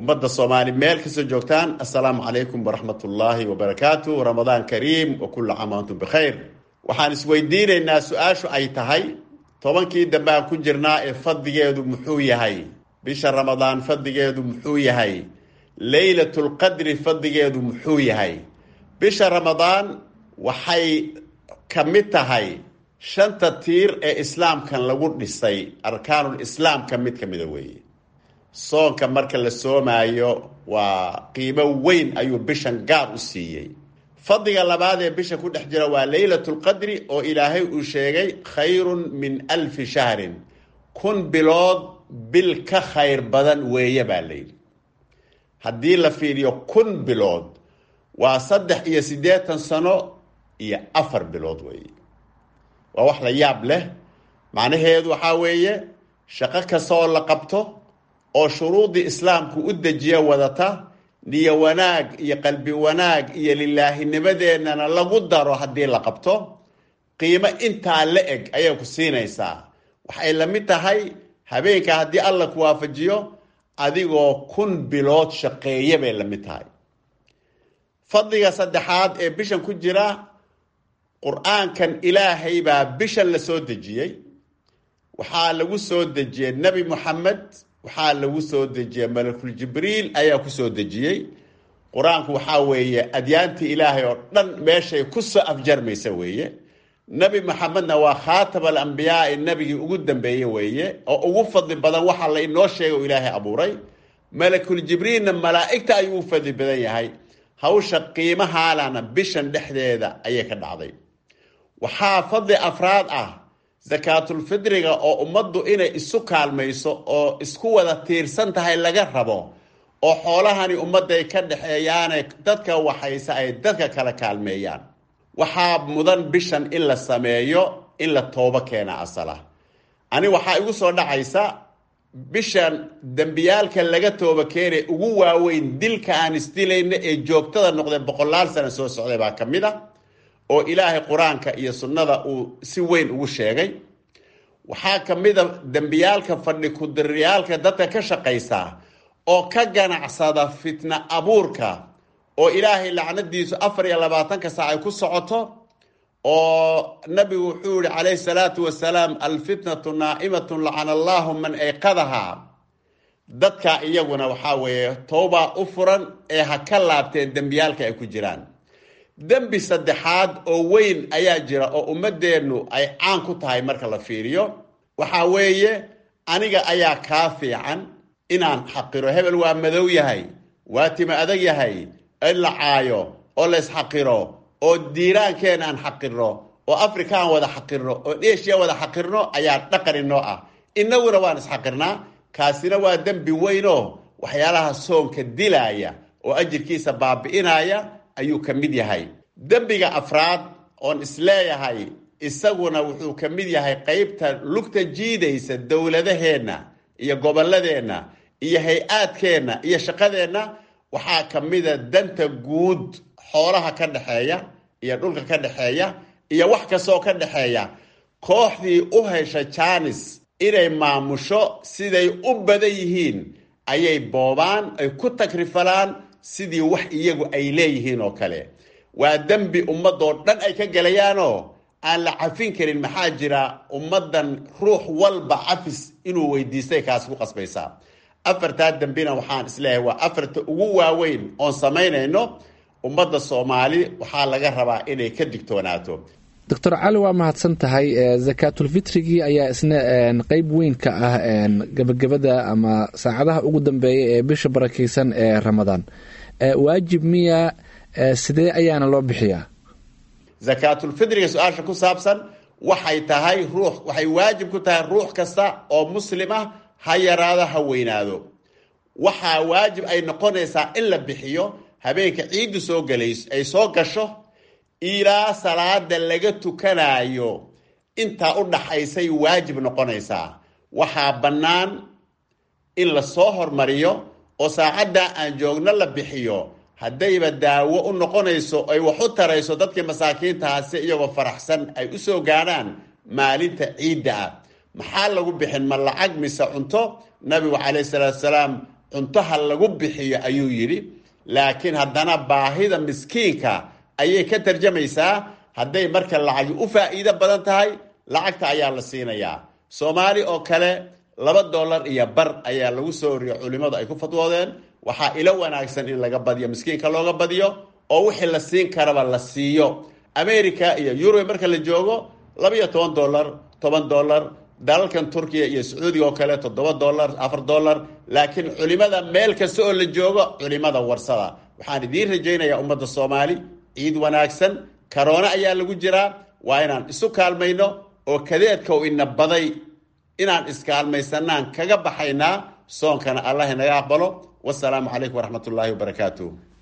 ummadda soomaali meel kastoo joogtaan assalaamu calaykum waraxmatullaahi wabarakaatu ramadaan kariim wa kulla caam antum bikhayr waxaan isweydiinaynaa su-aashu ay tahay tobankii dambe aan ku jirnaa ee fadligeedu muxuu yahay bisha ramadaan fadligeedu muxuu yahay leylatulqadri fadligeedu muxuu yahay bisha ramadaan waxay ka mid tahay shanta tiir ee islaamkan lagu dhisay arkaanul islaam ka mid ka mida weeye soonka marka la soomaayo waa qiimo weyn ayuu bishan gaar u siiyey fadliga labaad ee bisha ku dhex jira waa leylatulqadri oo ilaahay uu sheegay khayrun min alfi shahrin kun bilood bil ka khayr badan weeye baa layidhi haddii la fiiriyo kun bilood waa saddex iyo siddeetan sano iyo afar bilood weeye waa wax la yaab leh macnaheedu waxaa weeye shaqo kasta oo la qabto oo shuruudii islaamku u dejiya wadata niyo wanaag iyo qalbi wanaag iyo lilaahinimadeennana lagu daro haddii la qabto qiimo intaa la eg ayay ku siinaysaa waxay la mid tahay habeenka haddii alla ku waafajiyo adigoo kun bilood shaqeeye bay la mid tahay fadliga saddexaad ee bishan ku jira qur-aankan ilaahay baa bishan la soo dejiyey waxaa lagu soo dejiyey nebi moxamed waxaa lagu soo dejiyey malakul jibriil ayaa ku soo dejiyey qur-aanku waxaa weeye adyaantii ilaahay oo dhan meeshay ku soo afjarmaysa weeye nebi maxamedna waa khaatam alambiyaai nebigii ugu dambeeye weeye oo ugu fadli badan waxa la inoo sheegay oo ilaahay abuuray malakul jibriilna malaa'igta ayuu u fadli badan yahay hawsha qiimahaalana bishan dhexdeeda ayay ka dhacday waxaa fadli afraad ah sakaatulfidriga oo ummaddu inay isu kaalmayso oo isku wada tiirsan tahay laga rabo oo xoolahani ummadday ka dhexeeyaane dadka waxayse ay dadka kala kaalmeeyaan waxaa mudan bishan in la sameeyo in la toobo keena asala ani waxaa igu soo dhacaysa bishan dembiyaalka laga tooba keenay ugu waaweyn dilka aan isdilayna ee joogtada noqday boqolaal sano soo socday baa ka mid a oo ilaahay qur-aanka iyo sunnada uu si weyn ugu sheegay waxaa ka mid a dembiyaalka fadhi kudiriyaalka dadka ka shaqaysa oo ka ganacsada fitna abuurka oo ilaahay lacnadiisu afar iyo labaatanka saac ay ku socoto oo nabigu wuxuu yihi calayhi salaatu wasalaam alfitnatu naa'imatun lacana allahu man ayqadaha dadka iyaguna waxaa weeye towbaa u furan ee ha ka laabteen dembiyaalka ay ku jiraan dembi saddexaad oo weyn ayaa jira oo ummadeennu ay caan ku tahay marka la fiiriyo waxaa weeye aniga ayaa kaa fiican inaan xaqiro hebel waa madow yahay waa tima adag yahay in la caayo oo la isxaqiro oo diiraankeen aan xaqirno oo africa aan wada xaqirno oo eshiya wada xaqirno ayaa dhaqan inoo ah innaguna waan isxaqirnaa kaasina waa dembi weynoo waxyaalaha soonka dilaaya oo ajirkiisa baabi'inaya ayuu ka mid yahay dembiga afraad oon isleeyahay isaguna wuxuu ka mid yahay qeybta lugta jiidaysa dowladaheenna iyo gobolladeenna iyo hay-aadkeenna iyo shaqadeenna waxaa ka mida danta guud xoolaha ka dhexeeya iyo dhulka ka dhexeeya iyo wax kastoo ka dhexeeya kooxdii u hesha jaanis inay maamusho siday u badan yihiin ayay boobaan ay ku takrifalaan sidii wax iyagu ay leeyihiin oo kale waa dembi ummadoo dhan ay ka gelayaanoo aan la cafin karin maxaa jira ummaddan ruux walba cafis inuu weydiistay kaas ku qasbaysaa afartaa dembina waxaan isleeyahay waa afarta ugu waaweyn oon samaynayno ummadda soomaali waxaa laga rabaa inay ka digtoonaato doctor cali waa mahadsan tahay zakaatulfitrigii ayaa isna qeyb weyn ka ah gebagabada ama saacadaha ugu dambeeya ee bisha barakeysan ee ramadaan waajib miya sidee ayaana loo bixiyaa zakaatulfitriga su-aasha ku saabsan waxay tahay ruux waxay waajib ku tahay ruux kasta oo muslim ah ha yaraado ha weynaado waxaa waajib ay noqonaysaa in la bixiyo habeenka ciiddu soo galays ay soo gasho ilaa salaada laga tukanayo intaa u dhaxaysay waajib noqonaysaa waxaa bannaan in la soo hormariyo oo saacaddaa aan joogno la bixiyo haddayba daawo u noqonayso ay wax u tarayso dadkii masaakiintaasi iyagoo faraxsan ay u soo gaadhaan maalinta ciidda ah maxaa lagu bixin ma lacag mise cunto nabigu calayhi salaatu salaam cuntoha lagu bixiyo ayuu yidhi laakiin haddana baahida miskiinka ayay ka tarjamaysaa hadday marka lacagi u faa'iido badan tahay lacagta ayaa la siinayaa soomaali oo kale laba dollar iyo bar ayaa lagu soo oriyo culimmadu ay ku fadwoodeen waxaa ilo wanaagsan in laga badiyo miskiinka looga badiyo oo wixii la siin karaba la siiyo america iyo yurub marka la joogo labaiyo toban dollar toban dollar dalalkan turkiya iyo sacuudiga oo kale toddoba dollar afar dollar laakiin culimada meel kasta oo la joogo culimada warsada waxaan idiin rajaynayaa ummadda soomaali ciid wanaagsan karoona ayaa lagu jiraa waa inaan isu kaalmayno oo kadeedka u ina baday inaan iskaalmaysanaan kaga baxaynaa soonkana allah inaga aqbalo wasalaamu calaykum waraxmat ullaahi wabarakaatu